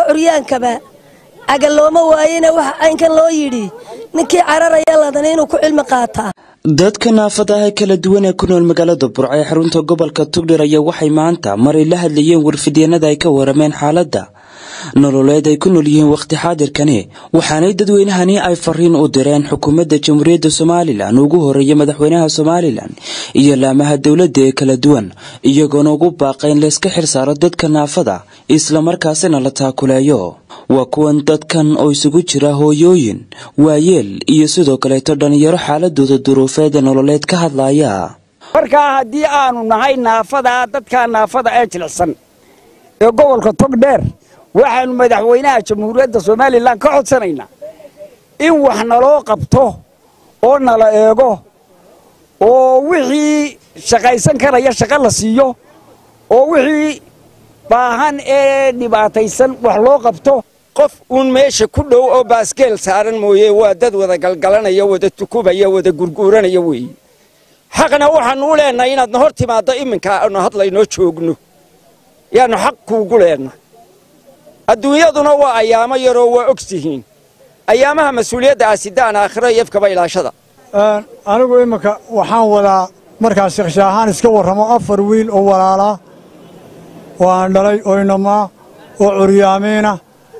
curyaankaba caga looma waayena waxa caynkan loo yidhi ninkii cararaya ladana inuu ku cilmi qaataa dadka naafadaha kala duwan ee ku nool magaalada burco ee xarunta gobolka tugdhir ayaa waxay maanta maray la hadlayeen warfidyeenada ay ka warameen xaaladda nololeed ay ku nool yihiin wakhti xaadirkani waxaanay dadweynahani ay fariin u direen xukuumadda jamhuuriyadda somalilan ugu horeeya madaxweynaha somalilan iyo laamaha dowladda ee kala duwan iyagoona ugu baaqa in layska xilsaaro dadka naafada islamarkaasina la taakuleeyo waa kuwan dadkan oo isugu jira hooyooyin waayeel iyo sidoo kaleeto dhallinyaro xaaladooda duruufeed ee nololeed ka hadlaya markaa haddii aanu nahay naafada dadkaa naafada ee jilicsan ee gobolka togdheer waxaannu madaxweynaha jamhuuriyadda somalilan ka codsanaynaa in wax naloo qabto oo nala eego oo wixii shaqaysan karaya shaqo la siiyo oo wixii baahan ee dhibaataysan wax loo qabto qof uun meesha ku dhow oo baasgeel saaran mooye waa dad wada galgalanaya wada tukubaya wada gurguuranaya weeye xaqna waxaannu u leennahay inaadna hor timaaddo iminka aanu hadlaynoo joogno yaannu xaq kuugu leenna adduunyaduna waa ayaamo yaroo waa ogtihiin ayaamaha mas-uuliyadda asidaan aakhiro iyo efkaba ilaashada anigu iminka waxaan wadaa markaa sheekhshaahaan iska warramo afar wiil oo walaalaa oo aan dhalay oo inamaa oo curyaamiina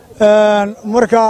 marka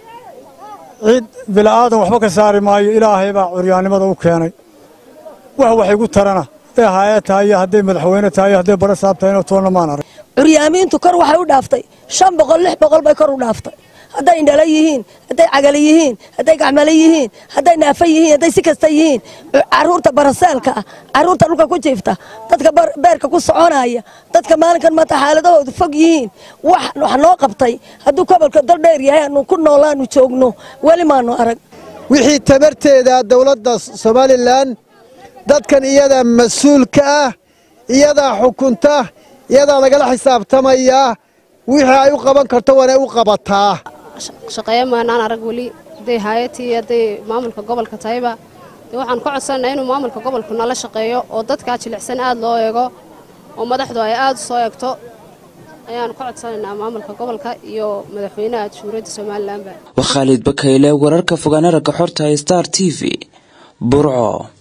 cid bila'aadan waxba ka saari maayo ilaahay baa curyaannimada u keenay wax wax igu tarana hadday haaya tahay iyo hadday madaxweyne tahay iyo hadday bara saab tahayna toonna maan arag curyaamiintu kor waxay u dhaaftay shan boqol lix boqol bay kor u dhaaftay hadday indhala yihiin hadday cagala yihiin hadday gacmale yihiin hadday naafa yihiin hadday si kasta yihiin caruurta baraseelka ah caruurta dhulka ku jiifta dadka beerka ku soconaya dadka maalinkan maanta xaaladahoodu fog yihiin wax wax noo qabtay hadduu gobolka daldheer yahay aanu ku noolaanu joogno weli maanu arag wixii tabarteeda dowladda somalilan dadkan iyadaa mas-uulka ah iyadaa xukunta iyadaa lagala xisaabtamayaa wixii ay u qaban karto waanay u qabataa shaqeeya maanaan arag weli hadday haayatii hadday maamulka gobolka tahayba dee waxaan ka codsanaynaa inuu maamulka gobolku nala shaqeeyo oo dadkaa jilicsan aad loo eego oo madaxdu ay aad u soo eegto ayaanu ka codsanaynaa maamulka gobolka iyo madaxweynaha jamhuuriyadda somalilanba waa khaalid bakayle wararka fogaana ragga xorta star t v burco